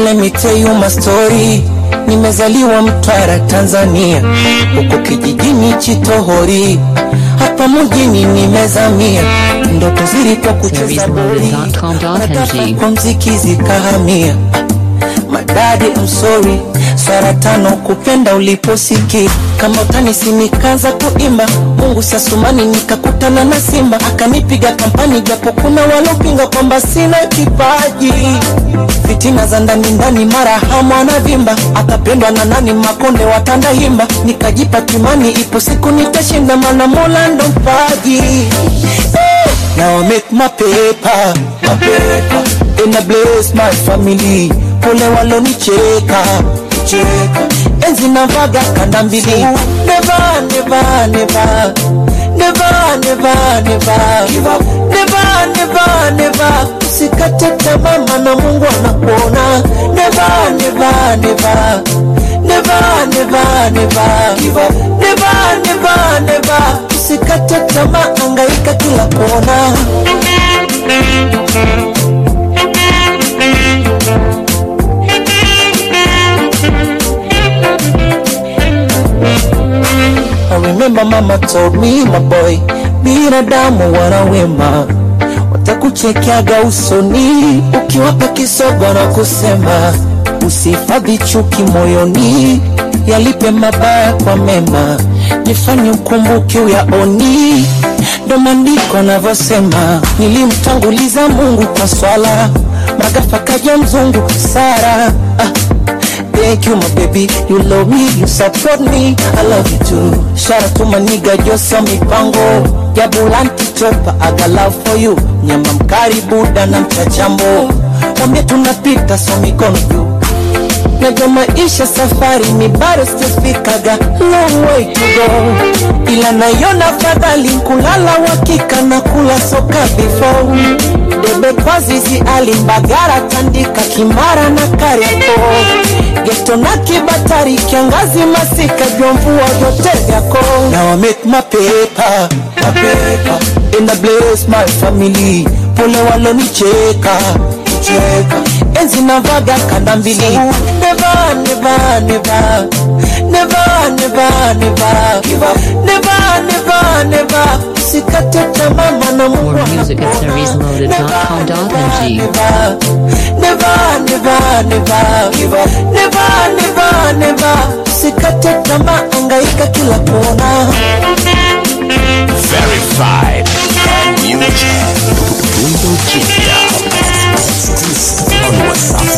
Let me tell you my story. Nimezaliwa Mtwara, Tanzania, huko kijijini Chitohori, hapa mjini nimezamia, ndoto zilikuwa kucheza boli, www.com.ng. kwa mziki zikahamia. Madadi, I'm sorry, swara tano kupenda uliposiki kama utanisi nikaanza kuimba Mungu sasumani nikakutana na Simba akanipiga kampani japo kuna walopinga kwamba sina kipaji fitina za ndani ndani mara hamu anavimba atapendwa na nani makonde watanda himba nikajipa kimani ipo siku nitashinda mana mola ndo mpaji Eh, Now I make my paper, my paper. And I bless my family pole walonicheka cheka enzi navaga kanda mbili never never never never never never give up never never never usikate tamaa maana Mungu anakuona never never never never never never give up never never never usikate tamaa angaika kila kona I remember mama told me my boy, binadamu wana wema, watakuchekeaga usoni ukiwapa kisogo na kusema usihifadhi chuki moyoni, yalipe mabaya kwa mema, jifanye ukumbuke uyaoni. Ndo maandiko anavyosema, nilimtanguliza Mungu kwa swala, magafa kaja mzungu Sara ah. Thank you, my baby. You love me, you support me. I love you too. Shout out to my nigga Josa Mipango. Jabulanti chopa, I got love for you. Nyama mkari buda na mchachambo. Wambie tunapita so mikono juu. Najua maisha safari ni bado sijafikaga long way to go, ila naiona fadhali kulala wakika na kula soka before debe kwa zizi alimbagara tandika kimara na kariako geto na kibatari kiangazi masika jua mvua vyote vyako Now I make my paper, my paper and I bless my family pole walonicheka cheka enzi navaga kanda mbili never never never never never never give up never never never usikate tamaa maana Mungu More music at anakuona. seriesloaded.com.ng. Never, never, never, never give up. Never, never, never. Usikate tamaa, angaika kila kona. Verified and new Bungo Jipya. Exclusive on WhatsApp